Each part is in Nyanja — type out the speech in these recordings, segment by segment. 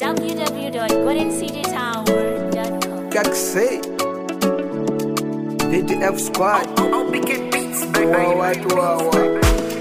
www.goldencitytower.com. Как say DDF squad Wow, watu wawa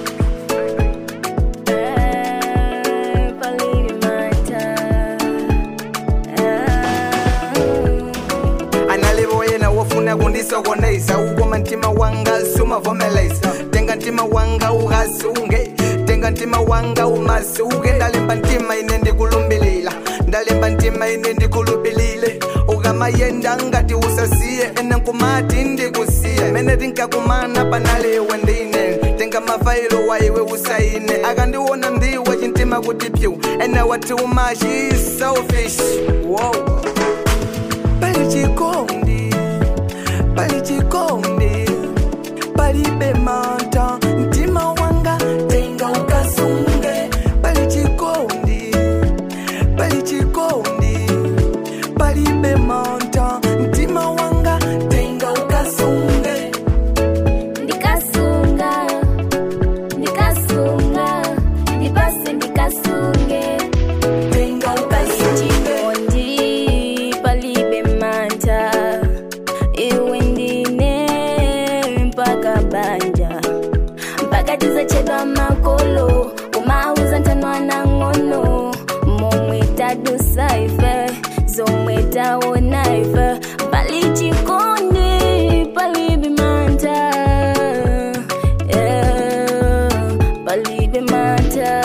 analivoyena wofuna kundisokoneza ukoma ntima wanga sumavomeleza tenga ntima wanga uhasunge tenga ntima wanga umasuke ndalemba ntima ine ndikulumbilila ndalemba ntima ine ndikulubilile ukamayenda ngati usasiye ene nkumati ndikusiye mene tinkakumana panaliwe ndine tenga mafailo waiwe usaine akandiwona ndiwe chintima kuti pyu ene wati umashi selfish wow. pali chikondi pali chikondi palibe mata mtima wanga tenga ukasunge pali chikondi pali chikondi palibe mata mtima wanga tenga ukasunge Ndikasunga, ndikasunga, ndipase ndikasunge. tenga ukasunge Chikondi palibe manta, iwe ndine mpaka banja mpaka tizachedwa makolo umauza ntanwana ng'ono momwe tadusaife zomwe taonaife pali chikondi palibe manta yeah, palibe manta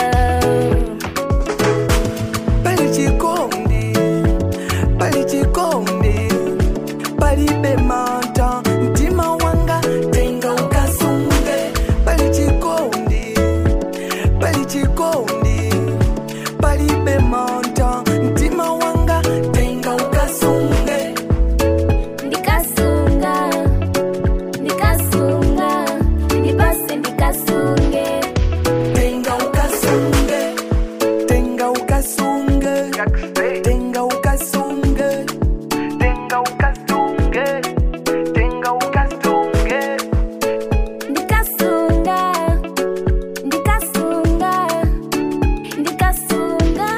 pali chikondi pali chikondi palibe mata mtima wanga tenga ukasunge pali chikondi pali chikondi palibe mata mtima wanga tenga ukasunge ndikasunga ndikasunga ndipase ndikasunge tenga ukasunge tenga ukasunge tenga ukasunge tenga ukasunge tenga ukasunge ndikasunga ndikasunga ndikasunga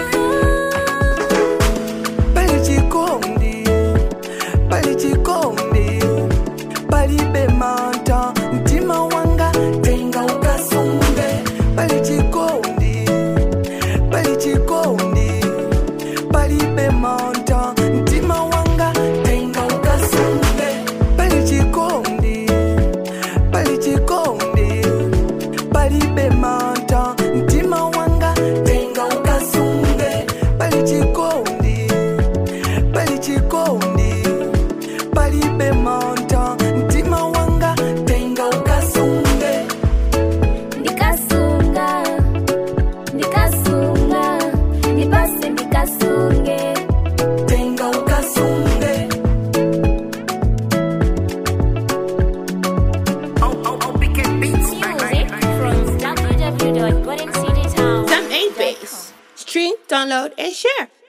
pali chikondi pali chikondi palibe mata mtima wanga tenga ukasunge pali chikondi pali chikondi palibe mata mtima wanga tenga ukasunge pali chikondi pali chikondi palibe mata mtima wanga tenga ukasunge pali chikondi pali chikondi palibe mata mtima wanga tenga ukasunge ndikasunga ndikasunga ndipase ndikasunge tenga ukasunge music from www.goldencitytower.com Some 8 base. Stream, download, and share.